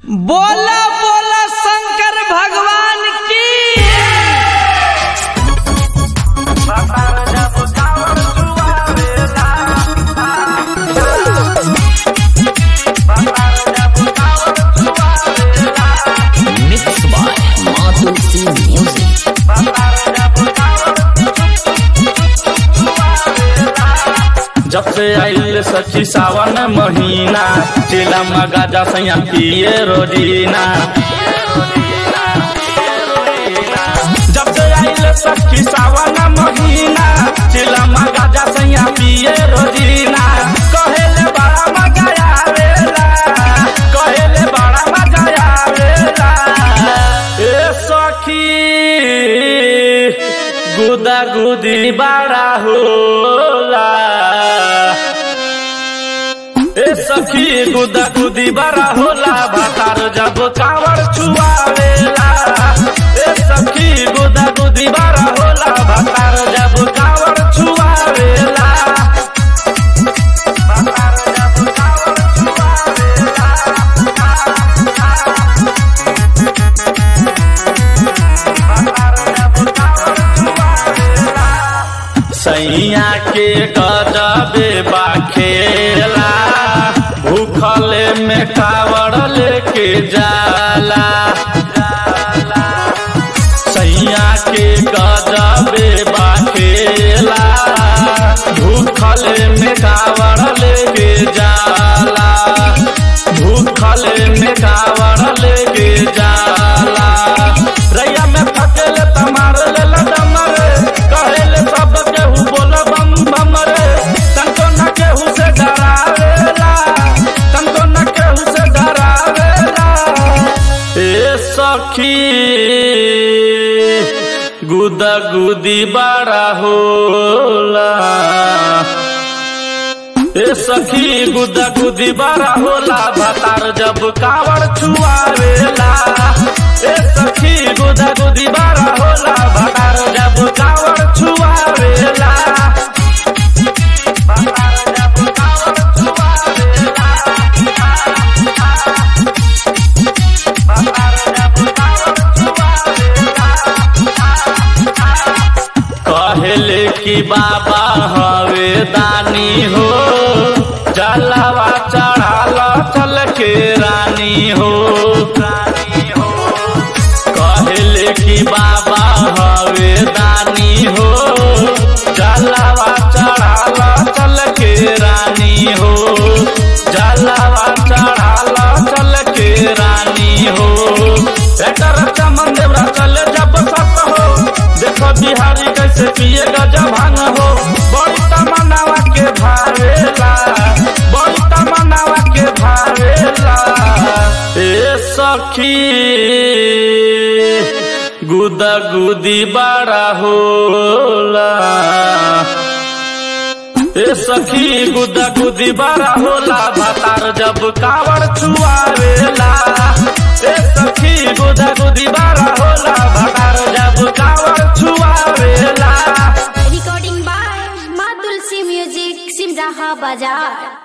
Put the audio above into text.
बोला बोला शंकर भगवान की Mixed by Madhu C Music. जब से आइल सखी सावन महीना चिला गाजा सैया पिए रोजीना जब से आइल सखी सावन महीना चिला गाजा सैया पिए रोजीना कहेले बड़ा मजा आवेला कहेले बड़ा मजा आवेला ए सखी गुदा गुदी बड़ा होला ए सखी गुदा गुदी बड़ा होला भातार जब कावर छुआवेला ए सखी गुदा गुदी बड़ा होला भातार जब कावर छुआवेला भातार जब कावर छुआवेला सैया के गजबे बाखेला भूखले में कावड़ लेके जाला सैया के गजबे बाखेला भूखले में कावड़ लेके जाला भूखले में कावड़ लेके जाला रैया में थकेले तमार लेला डमरे कहेले सब केहू बोल बम बम रे तनको न केहू से डरावेला तनको न केहू से डरावेला ए सखी गुदा गुदी बड़ा होला ए सखी गुदा गुदी बड़ा होला भातार जब कावड़ छुआवेला ए सखी गुदा गुदी बड़ा होला भातार जब कावड़ छुआवेला भातार जब कावड़ छुआवेला भातार जब कावड़ छुआवेला कहले कि बाबा हवे दानी हो जलवा चढ़ाल चल के रानी हो कहले कि बाबा हवे दानी हो जलवा चढ़ाल चल के रानी हो जलवा चढ़ाल चल के रानी हो एकर चमन देवरा चले जब सत हो देखो बिहारी कैसे पिए गजा भांग हो बड़ी तमन्नावा के भावेला बड़ी तमन्नावा के भावेला ए सखी गुदा गुदी बड़ा होला ए सखी गुदा गुदी बड़ा होला भातार जब कावड़ छुआवेला ए सखी गुदा गुदी बड़ा होला भातार जब कावड़ छुआवेला Recording by Madhul C Music, Simraha Bazaar.